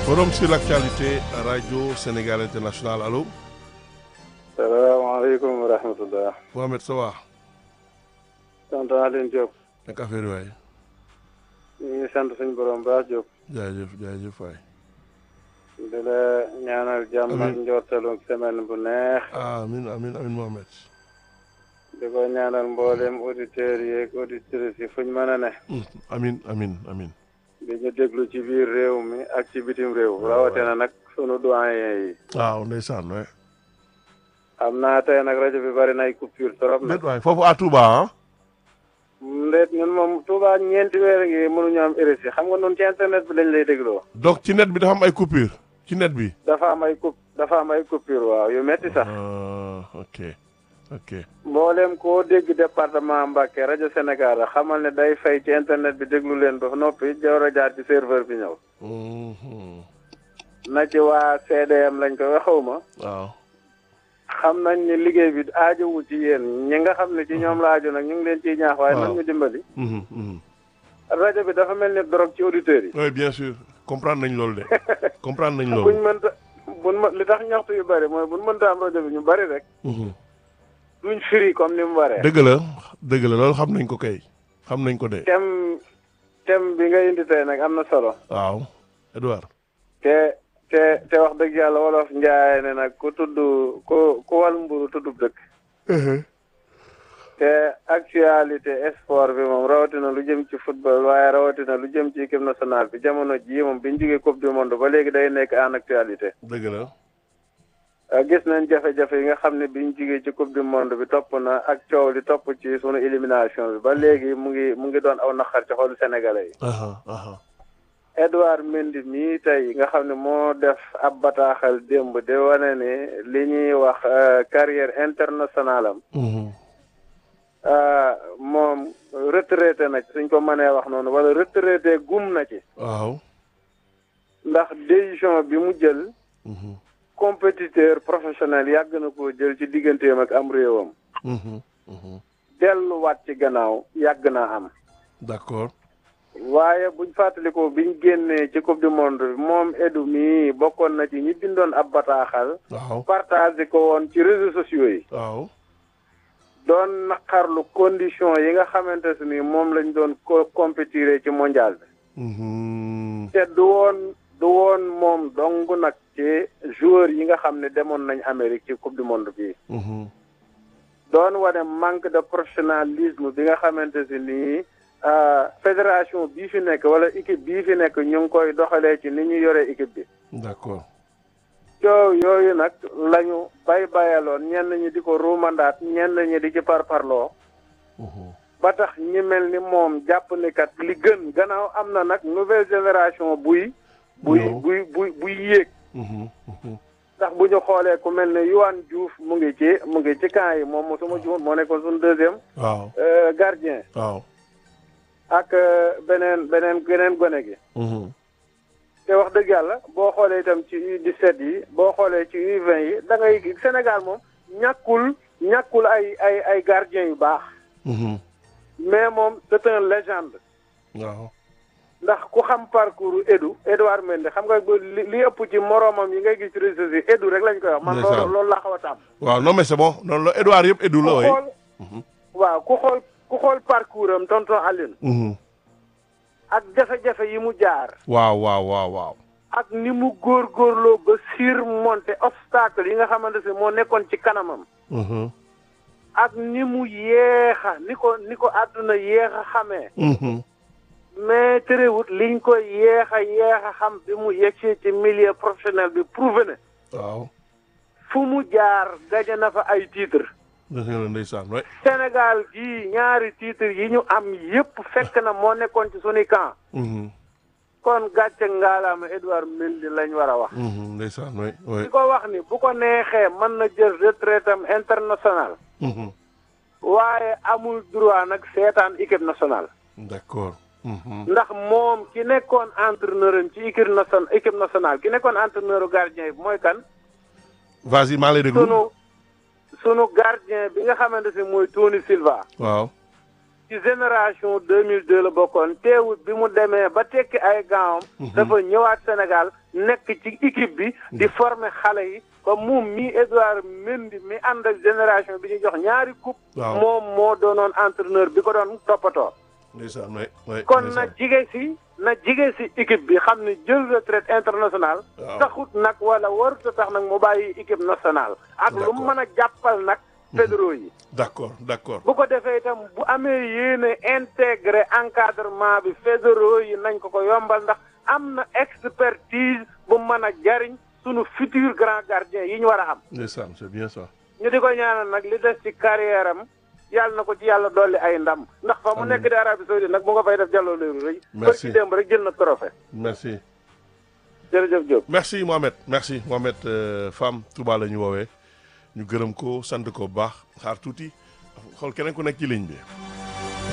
Forum sur l'actualité Radio Sénégal International allo. salaamaaleykum wa rahmatulah. Mohamed Sawa. sant Alioune Diop. naka affaire waay. ñu ngi sant suñu borom baax Diop. jaajëf jaajëf waay. di la ñaanal jàmm ak njortalu semaine bu neex. amin amin amin Mohamed. di ko ñaanal mboolem auditeurs yi ak auditrices yi fuñ mën a ne. amin amin amin di ñu déglu ci biir réew mi ak ci bitim réew. rawatina nag sunu doyen yi. waaw ndeysaan waay. xam naa tey nag rajo bi bari nay coupure trop nag. déet waay foofu à Touba ah. ndeet ñun moom Touba ñeenti weer ngi mënuñu am RSI xam nga noonu ci internet bi lañ lay dégloo. donc ci net bi dafa am ay coupure ci net bi. dafa am ay coup dafa am ay coupure waaw yu metti sax. ah ok ok. mboolem koo dégg département Mbacké rajo Sénégal la xamal ne day fay ci internet bi déglu leen ba noppi jawar a jaar ci serveur bi ñëw. Mhm. na ci waa CDM lañ ko waxaw ma. waaw. xam nañ ni liggéey bi aajowu ci yéen ñi nga xam ne ci ñoom la aajo nag ñu ngi leen ciy ñaax waaye waaw. nan ñu dimbali. Mhm, mhm. rajo bi dafa mel ni drogue ci auditeurs yi. oui bien sûr comprendre nañ loolu de comprendre nañ buñ loolu. mënta buñ mën li tax ñaxtu yu bari mooy buñ mënta am rajo bi ñu bari rek Mhm. duñ firi comme ni mu waree. dëgg la dëgg la loolu xam nañ ko kay xam nañ ko de. thème thème bi nga indi tey nag am na solo. waaw Edouard. te te te wax dëgg yàlla wolof njaay ne nag ku tudd ku ku wal mburu tuddub dëkk te actualité sport bi moom rawatina lu jëm ci football waaye rawatina lu jëm ci équipe nationale bi jamono jii moom bi ñu jógee coupe du monde ba léegi day nekk en actualité dëgg la. Uh, gis nañ jafe-jafe yi nga xam ne bi ñu jógee ci coupe du monde bi topp na ak coow li topp ci sunu élimination bi ba léegi mu ngi mu ngi doon aw naqar ci xolu sénégalais yi aha aha Edouard Mendy mii tey nga xam ne moo def ab bataaxal démb de wane ne li ñuy wax uh, carrière internationale am Mhm. uh, moom retraité na ci suñ ko mënee wax noonu wala retraité gum na ci waaw. ndax décision bi mu jël Mhm. compétiteur professionnel yàgg na koo jël ci digganteem ak am réewam Mhm. Mhm. delluwaat ci gannaaw yàgg naa am d'accord. waaye buñ fàttalikoo biñ génnee ci coupe du monde bi moom Edu mii bokkoon na ci ñi bindoon ab bataaxal waaw. partagé ko woon ci réseaux sociaux yi waaw. doon naqarlu condition yi nga xamante ne ni moom lañ doon ko compétiré ci mondial bi Mhm. te du woon du woon moom dong nag ci joueurs yi nga xam ne demoon nañ Amérique ci coupe du monde bi Mhm. doon wane manque de professionnalisme bi nga xamante si nii ah, fédération bii fi nekk wala équipe bii fi nekk ñu ngi koy doxalee ci ni ñu yore équipe bi d'accord. coow yooyu nag lañu bay bayaloon ñenn ñi di ko ruumandaat ñenn ñi di ci parparloo Mhm. ba tax ñi mel ni moom jàpp ni kat li gën gannaaw am na nag nouvelle génération buy buy Ñëw. buy buy buy yéeg Mhm. Mhm. ndax bu ñu xoolee ku mel ne Yohan Diouf mu ngi ci mu ngi ci camp yi moom suma juumut moo nekkoon suñu deuxième waaw. euh, gardien waaw. ak euh, beneen beneen beneen gone gi Mhm. te wax dëgg yàlla boo xoolee itam ci U17 yi boo xoolee ci U20 yi da ngay gis Sénégal moom ñàkkul ñàkkul ay ay ay gardien yu baax Mhm. mais moom c'est un légende waaw. ndax ku xam parcours Edu Edouard Mendy xam nga ba li li ëpp ci moroomam yi ngay gis ci réseaux yi Edu rek lañ koy wax man Ndeysaan. loolu loolu laa xaw a tàmm waaw non mais c'est bon noonu la Edouard yëpp Edu la ku way. xool waaw ku xool ku xool parcours am tonton Aline Mhm. ak jafe-jafe yi mu jaar waaw waaw waaw waaw. ak ni mu góorgóorloo ba surmonter obstacle yi nga xamante ne moo nekkoon ci kanamam Mhm. ak ni mu yeexa ni ko ni ko àdduna yeexa xamee Mhm. mais terewut liñ ko yeexa yeexa xam bi mu yegsee ci milieu professionnel bi prouvé ne waaw. fu mu jaar gaje na fa ay titre dëgg la ndeysaan way. Sénégal gii ñaari titre yi ñu am yépp fekk na moo nekkoon ci suñu camp Mhm. kon gàcce ngaalaama Edouard Mendy lañ war a wax Mhm. ndeysaan way way. di ko wax ni bu ko neexee mën na jël retraite am international Mhm. waaye amul droit nag seetaan équipe nationale d'accord. Mhm. ndax moom ki nekkoon entraîneur am ci équipe nation équipe nationale ki nekkoon entraîneur gardien bi mooy kan vas-y maa lay déglu. sunu sunu gardien bi nga xamante ne mooy Tony Silva waaw. ci ci génération 2002 la bokkoon teewut bi mu demee ba tekki ay gaawam dafa ñëwaat Sénégal nekk ci équipe bi di former xale yi comme moom mi Edouard Mendy mi ànd ak génération bi ñu jox ñaari coupe Waaw. moom moo doonoon entraîneur bi ko doon toppatoo ndeysaan oui oui kon na ndeysaan. jige si na jige si équipe bi xam ne jël retraite internationale Waaw. taxut nag wala warut a tax nag mu bàyyi équipe nationale ak lu mu D'accord. mën a jàppal nag fédéraux yi d'accord d'accord bu ko defee itam bu amee yéene intégré encadrement bi fédéraux yi nañ ko ko yombal ndax am na expertise bu mën a jariñ sunu futur grand gardien yi ñu war a am ndeysaan c'est bien ça ñu di ko ñaanal nag li des ci carrière am yàlla na ko ci yàlla dolli ay ndam ndax fa mu Amiin. nekk di Arabie Saoudite nag mu nga fay def jàlloo léeru rëy Merci. ci démb rek jël na trophée merci jërëjëf Diop merci Mohamed merci Mohamed euh, Fam Touba la ñu woowee ñu gërëm ko sant ko bu baax xaar tuuti xool keneen ku nekk ci ligne bi